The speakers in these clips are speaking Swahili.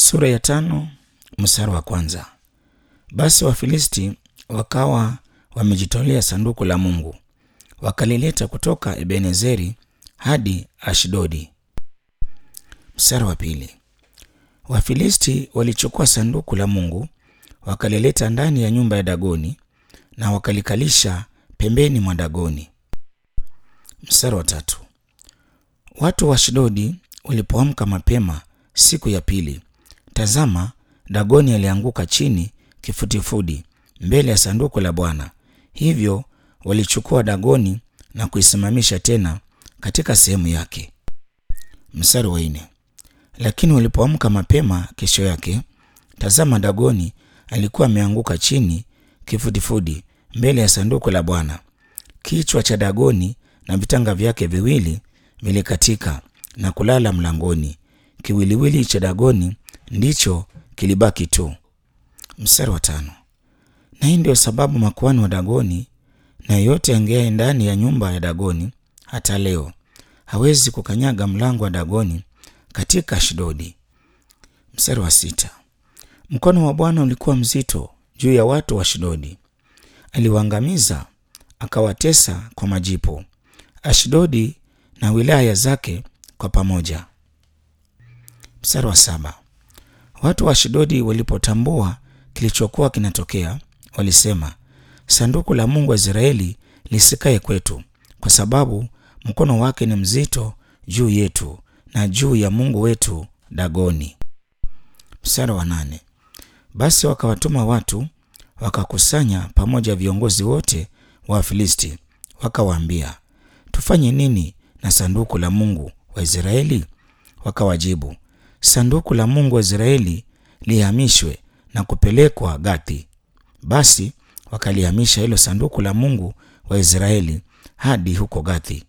Sura ya tano mstari wa kwanza. Basi Wafilisti wakawa wamejitolea sanduku la Mungu, wakalileta kutoka Ebenezeri hadi Ashdodi. Mstari wa pili. Wafilisti walichukua sanduku la Mungu wakalileta ndani ya nyumba ya Dagoni na wakalikalisha pembeni mwa Dagoni. Mstari wa tatu. Watu wa Ashdodi walipoamka mapema siku ya pili, tazama, Dagoni alianguka chini kifudifudi mbele ya sanduku la Bwana. Hivyo walichukua Dagoni na kuisimamisha tena katika sehemu yake. Mstari wa nne. Lakini walipoamka mapema kesho yake, tazama, Dagoni alikuwa ameanguka chini kifudifudi mbele ya sanduku la Bwana. Kichwa cha Dagoni na vitanga vyake viwili vilikatika na kulala mlangoni. Kiwiliwili cha Dagoni ndicho kilibaki tu. Mstari wa tano. Na hii ndio sababu makuhani wa Dagoni na yeyote angeaye ndani ya nyumba ya Dagoni hata leo hawezi kukanyaga mlango wa Dagoni katika Ashdodi. Mstari wa sita. Mkono wa Bwana ulikuwa mzito juu ya watu wa Ashdodi, aliwaangamiza akawatesa kwa majipu, Ashdodi na wilaya zake kwa pamoja. Mstari wa saba. Watu wa Ashdodi walipotambua kilichokuwa kinatokea, walisema, sanduku la Mungu wa Israeli lisikae kwetu, kwa sababu mkono wake ni mzito juu yetu na juu ya Mungu wetu Dagoni. Mstari wa nane. Basi wakawatuma watu wakakusanya pamoja viongozi wote wa Wafilisti, wakawaambia, tufanye nini na sanduku la Mungu wa Israeli? Wakawajibu, sanduku la Mungu wa Israeli lihamishwe na kupelekwa Gathi. Basi wakalihamisha hilo sanduku la Mungu wa Israeli hadi huko Gathi.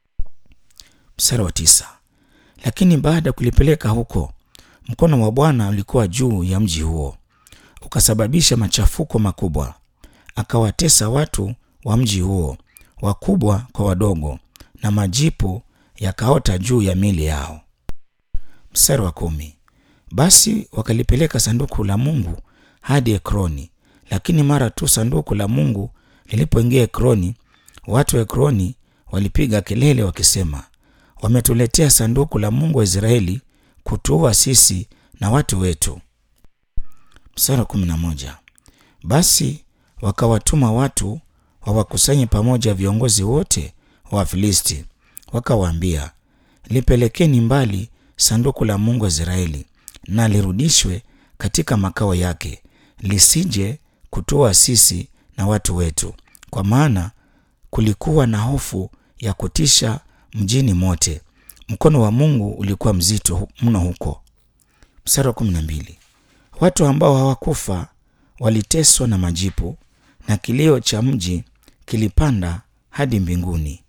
Mstari wa tisa. Lakini baada ya kulipeleka huko, mkono wa Bwana ulikuwa juu ya mji huo, ukasababisha machafuko makubwa, akawatesa watu wa mji huo, wakubwa kwa wadogo, na majipu yakaota juu ya mili yao. Mstari wa kumi. Basi wakalipeleka sanduku la Mungu hadi Ekroni, lakini mara tu sanduku la Mungu lilipoingia Ekroni, watu wa Ekroni walipiga kelele wakisema, wametuletea sanduku la Mungu wa Israeli kutuua sisi na watu wetu. Mstari wa kumi na moja. Basi wakawatuma watu wawakusanye pamoja viongozi wote wa Wafilisti, wakawaambia, lipelekeni mbali sanduku la Mungu wa Israeli na lirudishwe katika makao yake, lisije kutoa sisi na watu wetu, kwa maana kulikuwa na hofu ya kutisha mjini mote. Mkono wa Mungu ulikuwa mzito mno huko. Mstari wa kumi na mbili. Watu ambao hawakufa waliteswa na majipu, na kilio cha mji kilipanda hadi mbinguni.